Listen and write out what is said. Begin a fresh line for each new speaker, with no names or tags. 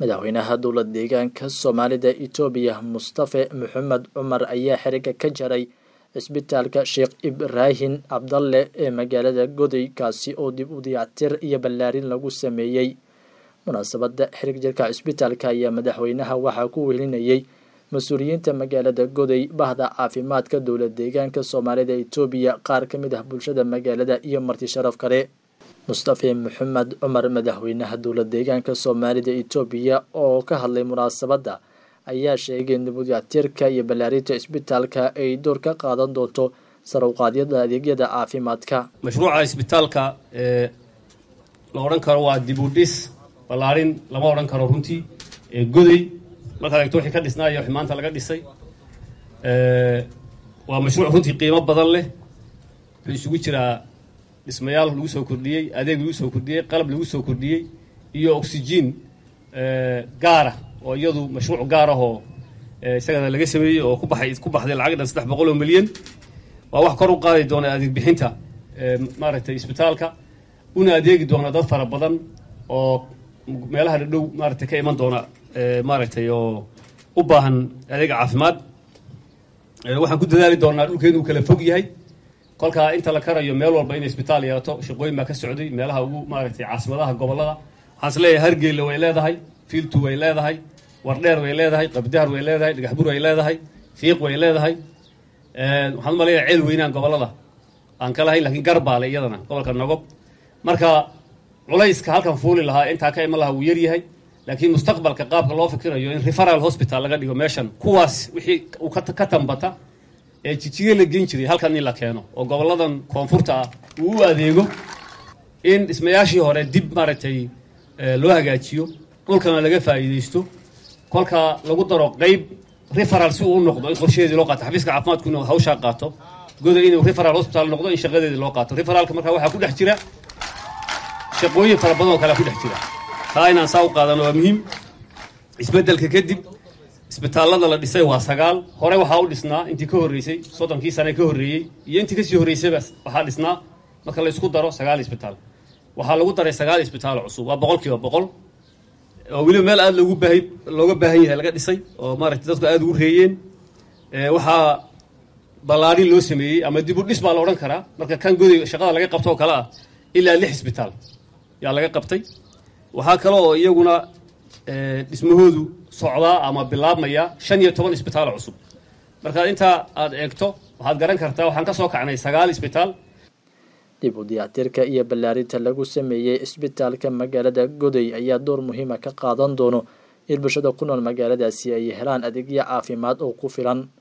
madaxweynaha dowlad deegaanka soomaalida itoobiya mustafe maxamed cumar ayaa xiriga ka jaray cisbitaalka sheekh ibraahin cabdalle ee magaalada goday kaasi oo dib u dayactir iyo ballaarin lagu sameeyey munaasabada xirig jirka cisbitaalka ayaa madaxweynaha waxaa ku welinayay mas-uuliyiinta magaalada goday bahda caafimaadka dowlad deegaanka soomaalida itoobiya qaar ka mid ah bulshada magaalada iyo marti sharaf kale mustafe maxamed cumar madaxweynaha dowlad deegaanka soomaalida itoobiya oo ka hadlay munaasabadda ayaa sheegay in dibudayactirka iyo ballaarinta cisbitaalka ay door ka qaadan doonto sarawqaadyada adeegyada caafimaadka
mashruuca isbitaalka ee la odhan karo waa dibudhis ballaarin lama odhan karo runtii ee goday markaad eegto wixii ka dhisnaayo wixii maanta laga dhisay waa mashruuc runtii qiimo badan leh wuxuu isugu jiraa dhismayaal lagu soo kordhiyey adeeg lagu soo kordhiyey qalab lagu soo kordhiyey iyo oxygen gaara oo iyadu mashruuc gaar ah oo isagana laga sameeyey oo ku baxay ku baxday lacag dhan saddex boqol oo milyan waa wax kor u qaadi doona adeeg bixinta maaragtay isbitaalka una adeegi doona dad fara badan oo meelaha dhadhow maaragtay ka iman doona maaragtay oo u baahan adeega caafimaad waxaan ku dadaali doonaa dhulkeenu uu kala fog yahay kolkaa inta la karayo meel walba in isbitaal yeelato shaqooyin baa ka socday meelaha ugu maaragtay caasimadaha gobolada waxaan is leeyahay hargeyla way leedahay fiiltu way leedahay wardheer way leedahay qabdahar way leedahay dhagaxbur way leedahay fiiq way leedahay waxaan umaleeyahay ceel weynaan gobolada aan ka lahayn lakiin garbaale iyadana gobolka nogob marka culayska halkan fuuli lahaa intaa ka iman lahaa wuu yaryahay laakiin mustaqbalka qaabka loo fikirayo in referal hospital laga dhigo meeshan kuwaas wixii uu ka tambata ee jijiye la gen jiray halkan in la keeno oo goboladan koonfurta ah uu u adeego in dhismayaashii hore dib maaragtay loo hagaajiyo dhulkana laga faa'iidaysto kolka lagu daro qeyb referal si uu u noqdo in qorshaheedii loo qaato xafiiska caafimaadku inuu hawshaa qaato goda inuu referal hospital noqdo in shaqadeedii loo qaato referalka markaa waxaa ku dhex jira shaqooyin fara badan oo kalea ku dhex jira taa inaan saa u qaadano waa muhiim isbeddelka kadib isbitaallada la dhisay waa sagaal hore waxaa u dhisnaa intii ka horreysay soddonkii sane ka horreeyey iyo intii kasii horreysayba waxaa dhisnaa marka la isku daro sagaal isbitaal waxaa lagu daray sagaal isbitaal cusub waa boqol kiiba boqol oo weliba meel aada loogu baahay looga baahan yahay laga dhisay oo maaragtay dadku aada ugu reeyeen waxaa ballaarin loo sameeyey ama dib u dhis baa la odhan karaa marka kan goday shaqada laga qabto oo kale ah ilaa lix isbitaal yaa laga qabtay waxaa kale oo iyaguna dhismahoodu socdaa ama bilaabmaya shan iyo toban isbitaal cusub markaad intaa aada eegto waxaad garan kartaa waxaan ka soo kacnay sagaal isbitaal
dib u dayactirka iyo ballaarinta lagu sameeyey cisbitaalka magaalada goday ayaa door muhiima ka qaadan doono in bulshada ku nool magaaladaasi ay helaan adeegyo caafimaad oo ku filan